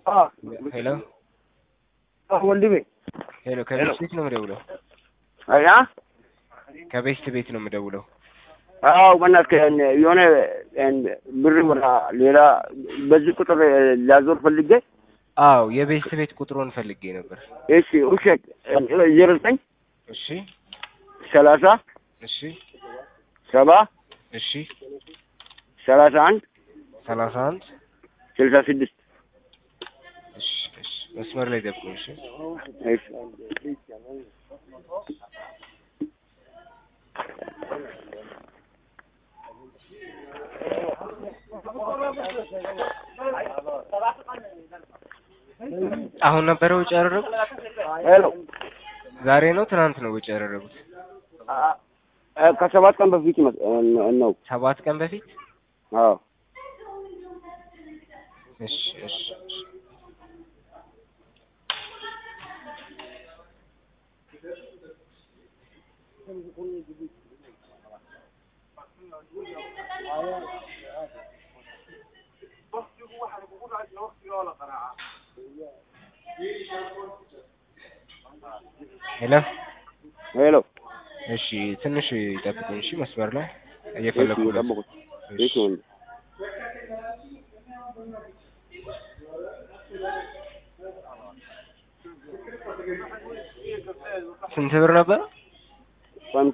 ሄሎ ወንድሜ ሄሎ፣ ከቤስት ቤት ነው የምደውለው። ያ ከቤስት ቤት ነው የምደውለው። አዎ በእናትህ የሆነ ብር ወደ ሌላ በዚህ ቁጥር ላዞር ፈልጌ አዎ የቤስት ቤት ቁጥሩን ፈልጌ ነበር። እሺ ውሸት ዜሮ ዘጠኝ እሺ ሰላሳ እሺ ሰባ እሺ ሰላሳ አንድ ሰላሳ አንድ ስልሳ ስድስት እሺ እሺ መስመር ላይ ደብቁ። እሺ እሺ አሁን ነበረ ወጪ ያደረጉት? ሄሎ ዛሬ ነው ትናንት ነው ወጪ ያደረጉት? ከሰባት ቀን በፊት ይመስ- ነው። ሰባት ቀን በፊት? አዎ እሺ እሺ እሺ። ሄሎ ሄሎ እሺ፣ ትንሽ ይጠብቁኝ። እሺ፣ መስመር ላይ እሺ እየፈለኩ ነው። ጠብቁት። እሺ ወንድ ስንት ብር ነበር? ስንት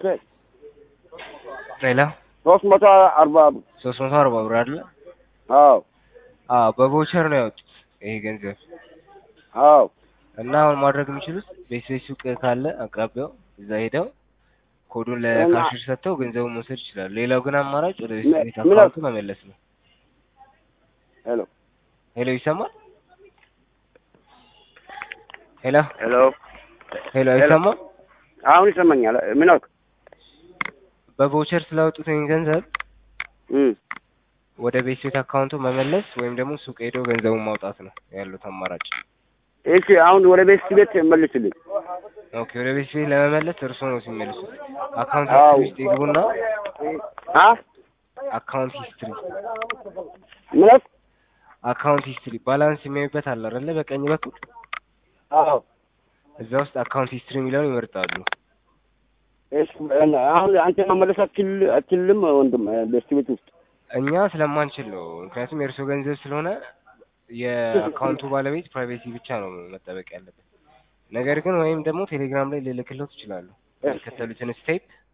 ሌላ ሶስት መቶ አርባ ብር ሶስት መቶ አርባ ብር አይደለ? አዎ አዎ በቮቸር ነው ያወጡት ይሄ ገንዘብ አዎ እና አሁን ማድረግ የሚችሉት ቤት ቤት ሱቅ ካለ አቅራቢያው እዛ ሄደው ኮዱን እና- ለካሽር ሰጥተው ገንዘቡን መውሰድ ይችላሉ። ሌላው ግን አማራጭ ወደ ቤት ምን- ቤት ምን አካውንቱ መመለስ ነው። ሄሎ ሄሎ ይሰማል? ሄሎ ሄሎ ሄሎ አይሰማም? አሁን ይሰማኛል። ምን አልክ? በቮቸር ስላወጡት ይሄን ገንዘብ እም ወደ ቤት ቤት አካውንቱ መመለስ ወይም ደግሞ ሱቅ ሄዶ ገንዘቡን ማውጣት ነው ያሉት አማራጭ። እሺ አሁን ወደ ቤት ቤት መልስልኝ። ኦኬ ወደ ቤት ቤት ለመመለስ እርሶ ነው ሲመልሱት። አካውንት አዎ። ሂስትሪ ውስጥ ይግቡና አ አካውንት ሂስትሪ ምን አልክ? አካውንት ሂስትሪ ባላንስ የሚያዩበት አለ አይደለ? በቀኝ በኩል አዎ እዛ ውስጥ አካውንት ሂስትሪ የሚለውን ይመርጣሉ። እሺ አሁን አንተ መመለስ አትችል አትችልም ወንድም ቤት ቤት ውስጥ እኛ ስለማንችል ነው። ምክንያቱም የእርሶ ገንዘብ ስለሆነ የአካውንቱ ባለቤት ፕራይቬሲ ብቻ ነው መጠበቅ ያለበት። ነገር ግን ወይም ደግሞ ቴሌግራም ላይ ልልክሎት ይችላሉ። የሚከተሉትን ስቴፕ